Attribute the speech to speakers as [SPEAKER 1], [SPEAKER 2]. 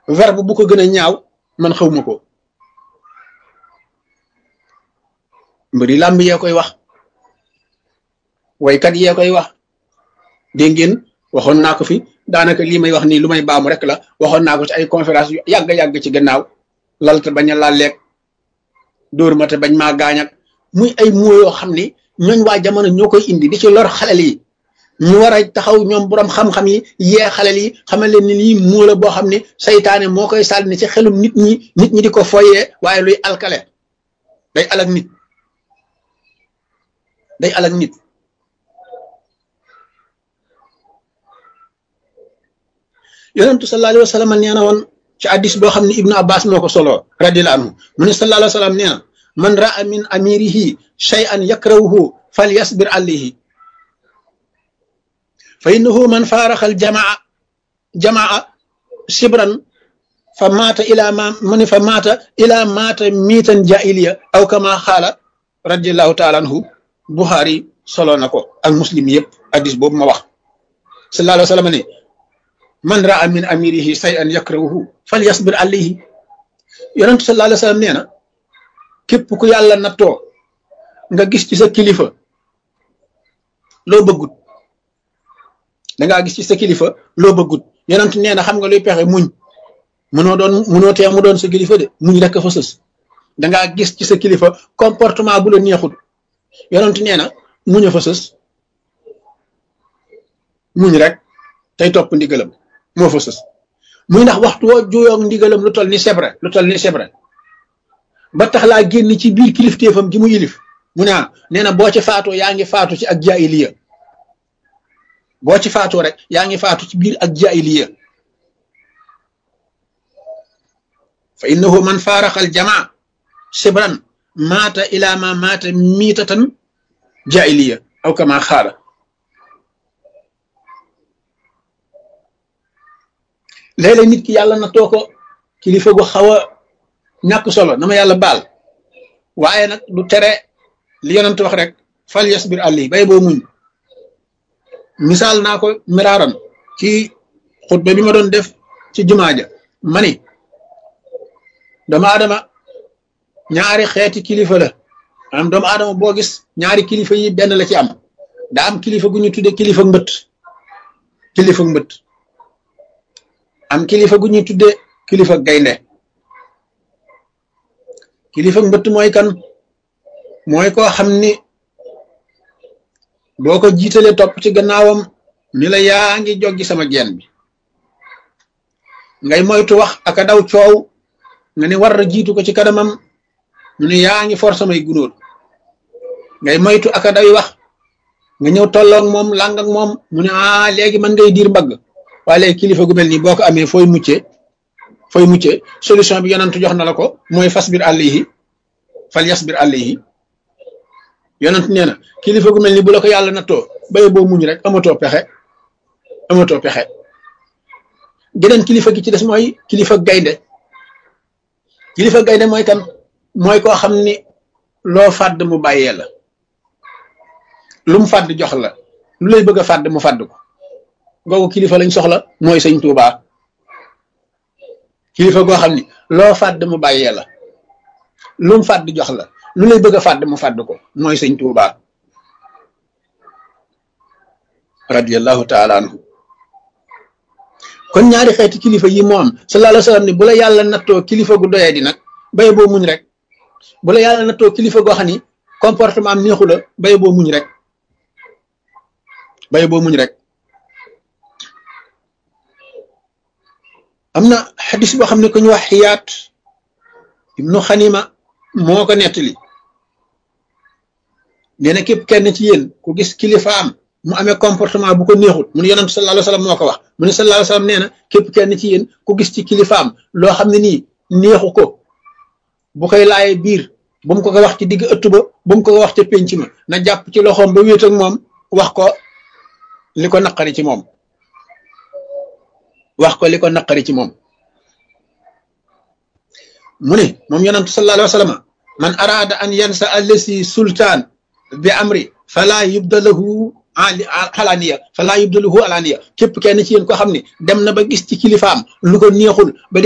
[SPEAKER 1] verbe bu ko gën a ñaaw man xawma ko mbëri làmb yee koy wax waykat yee koy wax dégg ngeen waxoon naa ko fi daanaka lii may wax nii lu may baamu rek la waxoon naa ko ci ay conférence yu yàgg-yàgg ci gannaaw lalte bañ a laal leeg dóor ma te bañ maa gaañ ak muy ay moo yoo xam ni ñooñ waa jamono ñoo koy indi di ci lor xalel yi ñu war a taxaw ñoom borom xam-xam yi yee xalel yi xamal leen ni lii moo la boo xam ne saytaane moo koy sànni ci xelum nit ñi nit ñi di ko foyee waaye luy alkale day alak nit day alak nit yonentu sallallahu alayhi wa sallam nee na woon ci addis boo xam ne ibnu abbas moo ko solo radiyallahu anhu mu ne sallallahu alayhi wa sallam nee na man raa min amirihi shay'an yakrahuhu falyasbir alayhi fa innahu man faaraxa aljamaa jamaa sibran fa maata ila ma mu ne fa maata ila maata miitan jaahiliya aw kama xaala radiallahu taala anhu buxaari solo na ko ak muslim yëpp addis boobu ma wax sallallahu alayhi wa sallam ne man raa min amirihi shay'an yakrahuhu falyasbir alayhi yonentu sallallahu alayhi wa sallam nee na képp ku yàlla nattoo nga gis ci sa kilifa loo bëggut dangaa gis ci sa kilifa loo bëggut yonent nee na xam nga luy pexe muñ mënoo doon mënoo tee mu doon sa kilifa de muñ rek fa sës dangaa gis ci sa kilifa comportement bu la neexut yonent nee na muñ a fa sës muñ rek tey topp ndigalam moo fa sës muy ndax waxtu woo juyoog ndigalam lu toll ni sebre lu toll ni sebre ba tax laa génn ci biir kilifteefam gi mu yilif mu ne ah nee na boo ci faatoo yaa ngi faatu ci ak jaahiliya boo ci faatoo rek yaa ngi faatu ci biir ak jaahiliya fa innahu man faaraqa al jamaa sibran maata ila ma maata miitatan jaahiliya aw kama xaala léeg-léeg nit ki yàlla na too ko kilifa gu xaw a ñàkk solo na ma yàlla baal waaye nag du tere li yonent wax rek fal yasbir àlli bay boo muñ misaal naa ko miraaran ci xutba bi ma doon def ci jumaa ja ma ni doomu aadama ñaari xeeti kilifa la maanaam doomu aadama boo gis ñaari kilifa yi benn la ci am daa am kilifa gu ñu tudde kilifa mbët kilifa mbët am kilifa gu ñuy tudde kilifa gaynde kilifa mbëtt mooy kan mooy koo xam ni boo ko jiitalee topp ci gannaawam ni la yaa ngi joggi sama geen bi ngay moytu wax aka daw coow nga ni war a jiitu ko ci kanamam mu ni yaa ngi for samay gunóor ngay moytu aka dawi wax nga ñëw tolloog moom làng ak moom mu ne ah léegi man ngay diir mbagg waaye léegi kilifa gu mel nii boo ko amee fooy muccee fooy muccee solution bi yonent jox na la ko mooy fasbir alayhi fal yasbir alayhi yonent nee na kilifa gu mel ni bu la ko yàlla nattoo baye boo muñ rek amatoo pexe amatoo pexe geneen kilifa gi ci des mooy kilifa gaynde kilifa gaynde mooy kan mooy koo xam ni loo fàdd mu bàyyee la lu mu fàdd jox la lu lay bëgg a fàdd mu fàdd ko googu kilifa lañ soxla mooy sëñ Tuubaa kilifa goo xam ni loo fàdd mu bàyyee la lu mu fàdd jox la lu lay bëgg a fàdd mu fàdd ko mooy sëñ Tuubaa radiyallahu taala anhu kon ñaari xeeti kilifa yi moo am sallallahu alayhi wa sallam ni bu la yàlla nattoo kilifa gu doyee di nag bay boo muñ rek bu la yàlla nattoo kilifa goo xam ni comportement am neexu la bay boo muñ rek bay boo muñ rek am na xadis boo xam ne ku ñu wax xiyaat ibnu xanima moo ko nettali nee na képp kenn ci yéen ku gis kilifaam mu amee comportement bu ko neexut mu ne yonent sallallahu alayhi wa sallam moo ko wax mu ne sallallahu alayhi wa sallam nee na képp kenn ci yéen ku gis ci kilifaam loo xam ne nii neexu ko bu koy laaye biir bu mu ko ko wax ci digg ëtt ba bu mu ko ko wax ca pénc ma na jàpp ci loxoom ba wéet ak moom wax ko li ko naqari ci moom wax ko li ko naqari ci moom mu ne moom yonentu sallallahu alayhi wa sallam man araada an yansa allasi sultaan bi amri fala yubdalahu alaaniya fala yubdalahu alaaniya képp kenn ci yéen ko xam ne dem na ba gis ci kilifaam lu ko neexul ba